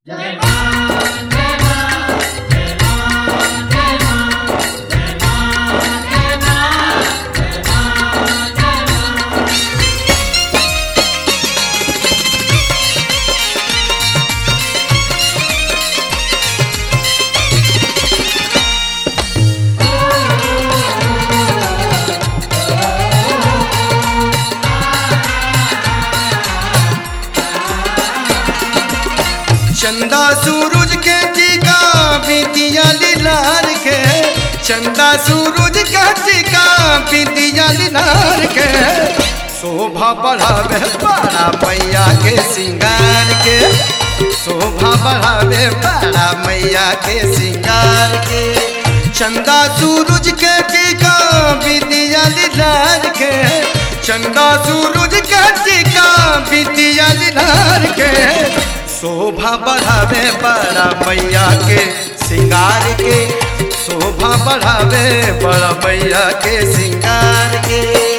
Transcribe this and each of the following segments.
चंदा सूरज के टीका बिंदिया लाल के चंदा सूरज के टीका बिंदिया लाल के शोभा बढ़ावे बड़ा मैया के सिंगार के शोभा बढ़ावे बड़ा मैया के सिंगार के चंदा सूरज के टीका बिंदिया लाल के चंदा सूरज के टीका बिंदिया लाल के शोभा बढ़ावे बड़ा मैया के सिंगार के शोभा बढ़ावे बड़ा मैया के सिंगार के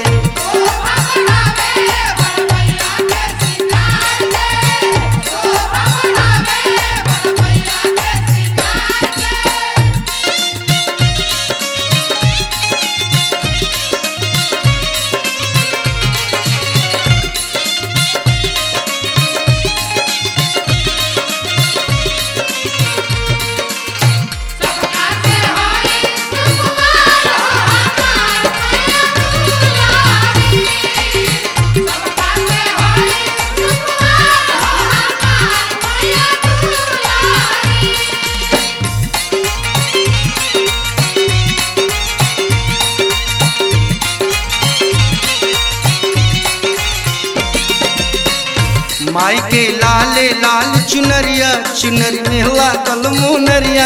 माई के लाले लाल चुनरिया चुनरी में लागल मुनरिया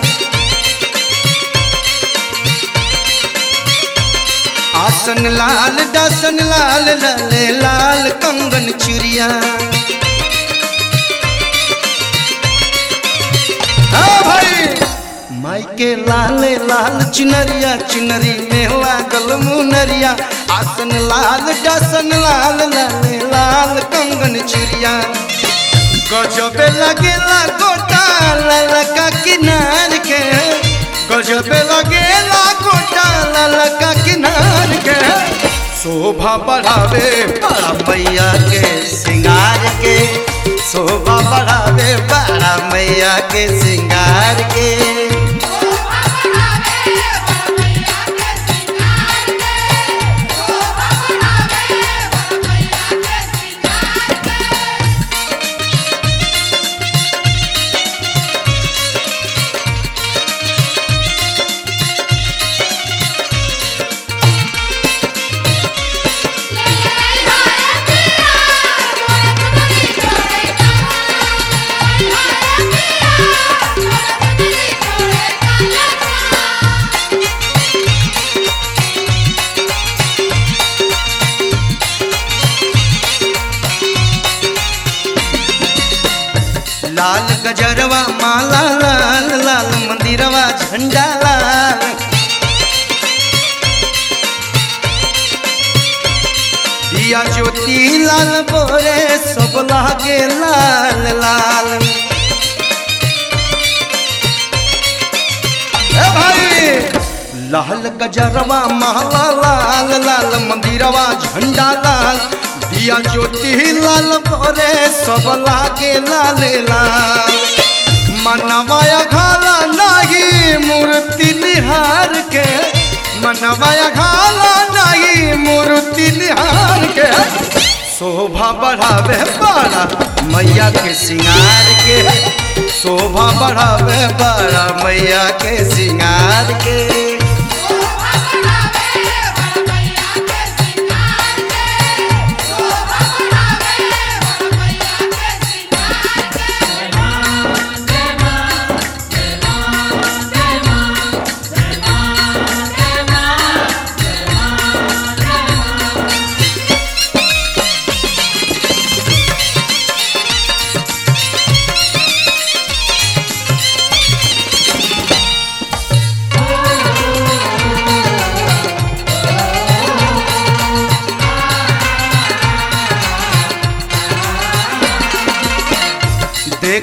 आसन लाल दासन लाल लाले लाल कंगन चुरिया हाँ भाई माई के लाले लाल चुनरिया चुनरी में लागल मुनरिया आसन लाल दासन लाल लाले लाल कंगन चुरिया गजबे लगेला गोटा ललका किनार के गजबे लगेला गोटा ललका किनार के शोभा बढ़ावे बड़ा मैया के सिंगार के शोभा बढ़ावे बड़ा मैया के सिंगार के लाल गजरवा माला लाल लाल मंदिरवा झंडा लाल दिया ज्योति लाल बोरे सब लागे लाल लाल ए भाई लाल गजरवा माला लाल लाल मंदिरवा झंडा लाल दिया ज्योति लाल भरे सब लागे लाल लाल मनवाया घाला नाही मूर्ति निहार के मनवाया घाला नाही मूर्ति निहार के शोभा बढ़ावे बड़ा मैया के सिंगार के शोभा बढ़ावे बड़ा मैया के सिंगार के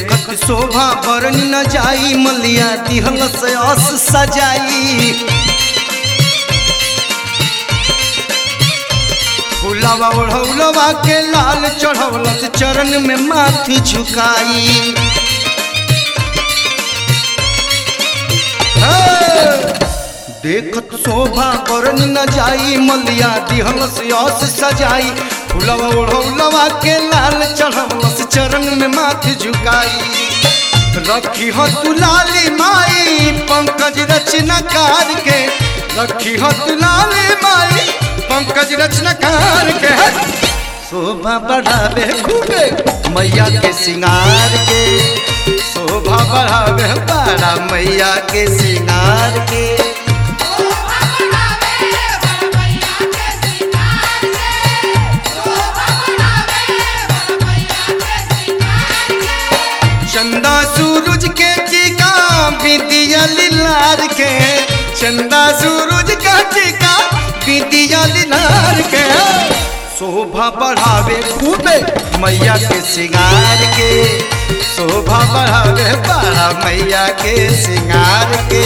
देखत शोभा बरन न जाई मलिया दिहल से अस सजाई फुलावा ओढ़ौलवा के लाल चढ़ौलस चरण में माथी झुकाई देखत शोभा बरन न जाई मलिया दिहल से अस सजाई फुलवा ओढ़ौलवा के लाल चढ़ौलस चरण में माथ झुकाई रखी हो तू लाली माई पंकज रचनाकार के रखी हो तू लाली माई पंकज रचनाकार के शोभा बढ़ावे खूबे मैया के सिंगार के शोभा बढ़ावे बड़ा मैया के सिंगार के चंदा सूरज के टीका बिंदिया लार के चंदा सूरज का टीका बिंदिया लार के शोभा बढ़ावे खूबे मैया के सिंगार के शोभा बढ़ावे बड़ा मैया के सिंगार के